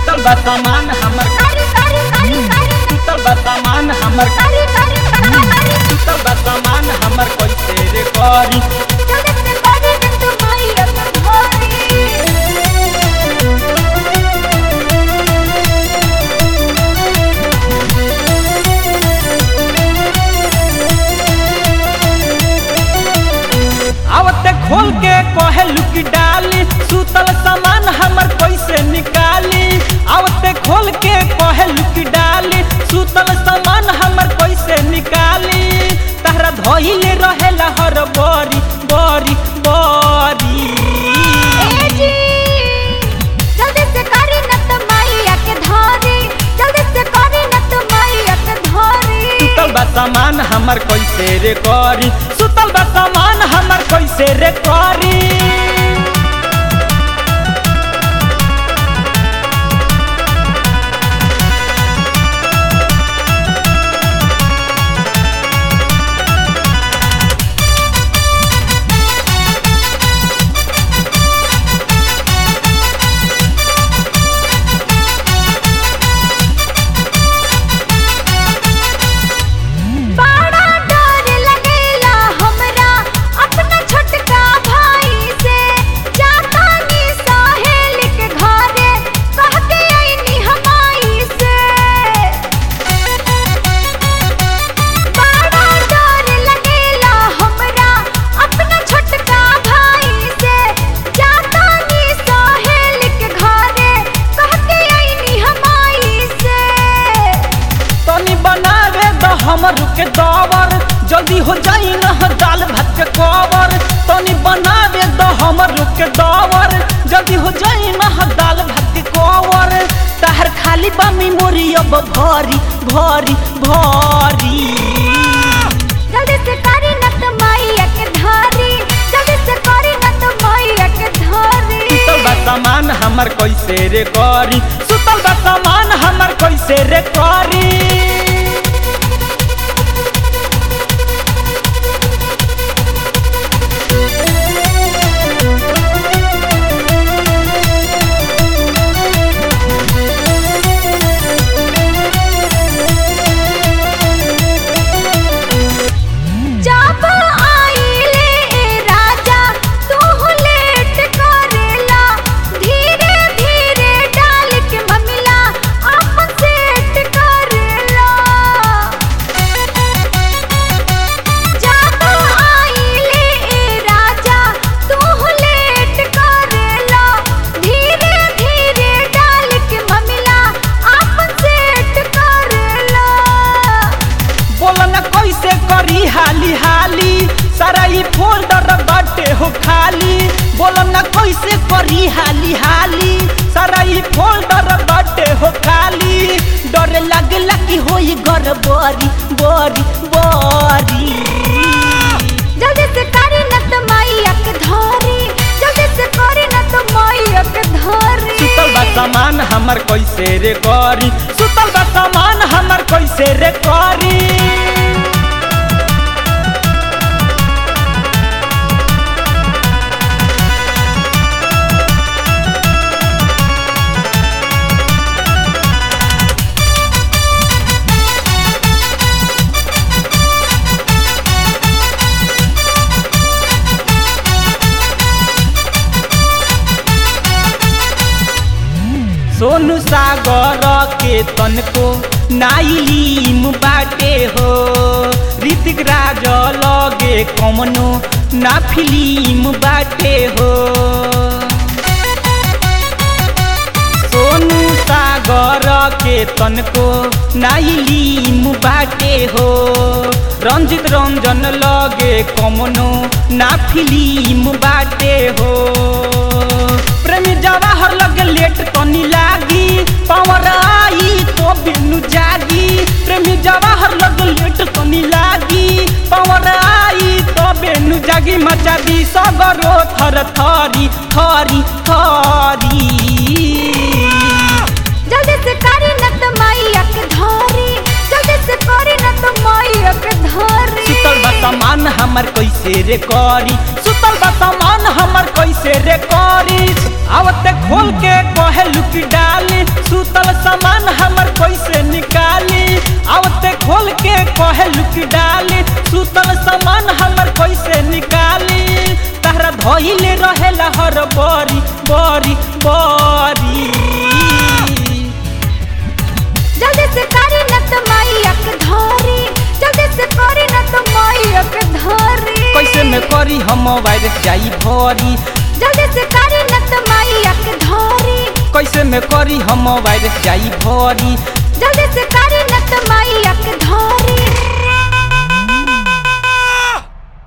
सुतल बा सामान हमर कारी कारी कारी कारी सुतल बा सामान हमर कारी कारी कारी सुतल बा सामान हमर कैसे रे करी जल्दी से कारी न तो माई अपन घोरी आवते खोल के कहे लुकी डाली सुतल सामान हमर कैसे निकाली आवते खोल के कहे लुकी डाली सुतल सामान हमर कैसे निकाली तहरा धइले रहेला हर बरी बरी बरी ए जी जल्दी से कारी न तो माई के धोरी जल्दी से कारी न तो माई के धोरी सुतल बा सामान हमर कैसे रे करी सुतल बा सामान हमर कैसे रे करी बड़ा डर लगेला हमरा अपना छोटका भाई से जाता नी सहेल के घरे कह के आईनी हमाई से बड़ा डर लगेला हमरा अपना छोटका भाई से जाता नी सहेल के घरे कह के आईनी हमाई से तनी बनावे द हमर के दवर जल्दी हो जाई न ह दाल भात के कवर तनी बनावे द हमर के दवर जल्दी हो जाई न ह दाल भात के कवर तहर खाली बा मेमोरी अब भरी भरी भरी जल्दी से करी न तो माई के धारी जल्दी से करी न तो माई के धारी सुतल बा सामान हमर कैसे रे करी सुतल बा सामान हमर कैसे रे करी जब आईले ए राजा तू लेट करेला धीरे धीरे डाल के ममिला अपन सेट करेला जब आईले ए राजा तू लेट करेला धीरे धीरे डाल के ममिला अपन सेट करेला बोल न कैसे करी हाली हाली सारा ई फोल्डर बाटे हो खाली बोल न कैसे करी हाली हाली सारा ई फोल्डर बाटे हो खाली डर लगला कि होई घर बरी बरी बरी जल्दी से करी न तो माइया के धारी जल्दी से करी न तो माइया के धारी सुतल बा सामान हमर कैसे रे करी सुतल बा सामान हमर कैसे रे करी सोनू सागर के तनको नाइलीम बाटे हो ऋतिक राज लगे कमनो ना फिल्म बाटे हो सोनू सागर के तनको नाइलीम बाटे हो रंजित रंजन लगे कमनो ना फिल्म बाटे हो प्रेमी जवाहर लगे लेट तनी लागी पावर आई तो बिनु जागी प्रेमी जवाहर लगे लेट तनी लागी पावर आई तो बेनु जागी मचा दी सगरो थर थरी थरी थरी जल्दी से करी न तो माइया के धारी जल्दी से करी न तो माइया के धारी सुतल बा सामान हमर कैसे रे करी सुतल सुतल बा सामान हमर कैसे रे करी आवते खोल के कहे लुकी डाली सुतल सामान हमर कैसे निकाली आवते खोल के कहे लुकी डाली सुतल सामान हमर कैसे निकाली तहरा धइले रहेला हर बरी बरी बरी जल्दी से करी न तो मैया के धरी जल्दी से करी न तो मैया के धरी कैसे में करी हम वायरस जाई भरी जल्दी से करी न तो मैया के धरी कैसे में करी हम वायरस जाई भरी जल्दी से करी न तो मैया के धरी